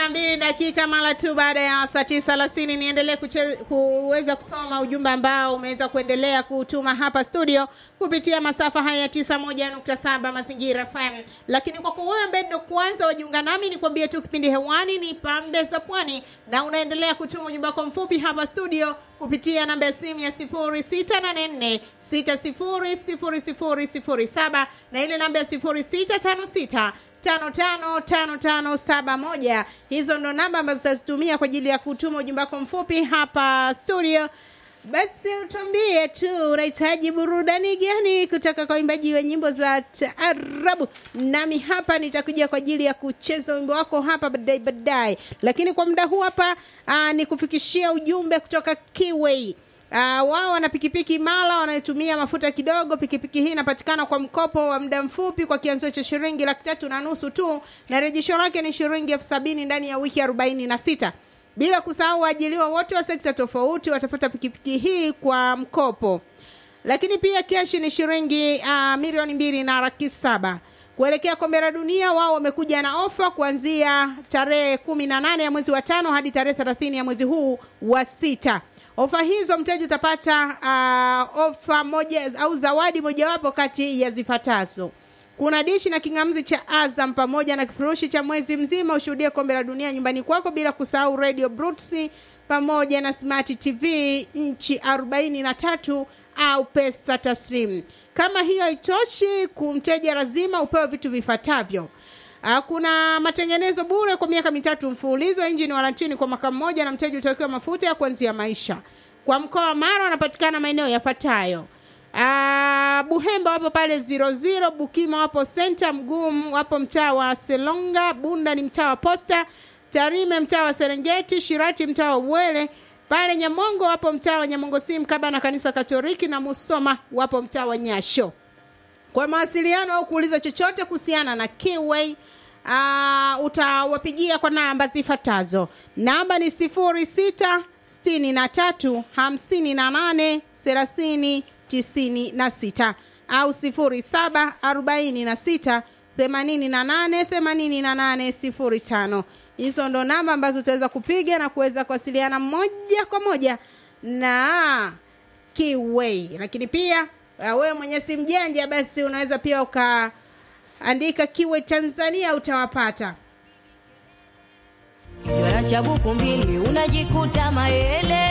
na mbili dakika mara tu baada ya saa tisa alasini niendelee kuweza kusoma ujumbe ambao umeweza kuendelea kutuma hapa studio kupitia masafa haya ya tisa moja nukta saba mazingira FM. Lakini kwa wewe ambaye ndo kwanza wajiunga nami, nikwambie tu kipindi hewani ni pambe za pwani, na unaendelea kutuma ujumbe wako mfupi hapa studio kupitia namba ya simu ya sifuri sita nane nne sita sifuri sifuri sifuri sifuri saba na ile namba ya sifuri sita tano sita tano tano tano tano saba moja. Hizo ndo namba ambazo tutazitumia kwa ajili ya kutuma ujumbe wako mfupi hapa studio. Basi utuambie tu unahitaji burudani gani kutoka kwa waimbaji wa nyimbo za taarabu, nami hapa nitakuja kwa ajili ya kucheza wimbo wako hapa baadaye baadaye, lakini kwa muda huu hapa aa, ni kufikishia ujumbe kutoka Kiway. Uh, wao wana pikipiki mala wanayotumia mafuta kidogo. Pikipiki hii inapatikana kwa mkopo wa muda mfupi kwa kianzio cha shilingi laki tatu na nusu tu, na rejesho lake ni shilingi elfu sabini ndani ya wiki arobaini na sita. Bila kusahau waajiriwa wote wa sekta tofauti watapata pikipiki hii kwa mkopo, lakini pia keshi ni shilingi uh, milioni mbili na laki saba. Kuelekea kombe la dunia, wao wamekuja na ofa kuanzia tarehe kumi na nane ya mwezi wa tano hadi tarehe thelathini ya mwezi huu wa sita. Ofa hizo mteja utapata uh, ofa moja au zawadi mojawapo kati ya zifuatazo: kuna dishi na kingamzi cha Azam pamoja na kifurushi cha mwezi mzima ushuhudie kombe la dunia nyumbani kwako, bila kusahau radio Bluetooth pamoja na smart TV nchi arobaini na tatu au pesa taslim. Kama hiyo haitoshi, kumteja lazima upewe vitu vifuatavyo. Kuna matengenezo bure kwa miaka mitatu mfululizo, injini warantini kwa mwaka mmoja, na mteja utawekewa mafuta ya kuanzia maisha. Kwa mkoa wa Mara wanapatikana maeneo yafuatayo: Buhemba wapo pale zero zero, Bukima wapo senta, Mgumu wapo mtaa wa Selonga, Bunda ni mtaa wa Posta, Tarime mtaa wa Serengeti, Shirati mtaa wa Bwele pale Nyamongo wapo mtaa wa Nyamongo si mkaba na kanisa Katoliki, na Musoma wapo mtaa wa Nyasho. Kwa mawasiliano au kuuliza chochote kuhusiana na Kiway uh, utawapigia kwa namba zifuatazo. Namba ni sifuri sita sitini na tatu hamsini na nane thelathini tisini na sita au sifuri saba arobaini na sita themanini na nane themanini na nane sifuri tano. Hizo ndo namba ambazo utaweza kupiga na kuweza kuwasiliana moja kwa moja na Kiway, lakini pia wewe mwenye simu janja basi unaweza pia ukaandika Kiway Tanzania utawapata. Kijora cha buku mbili unajikuta mayele.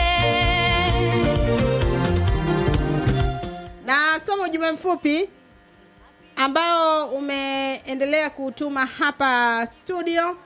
Na soma ujumbe mfupi ambao umeendelea kutuma hapa studio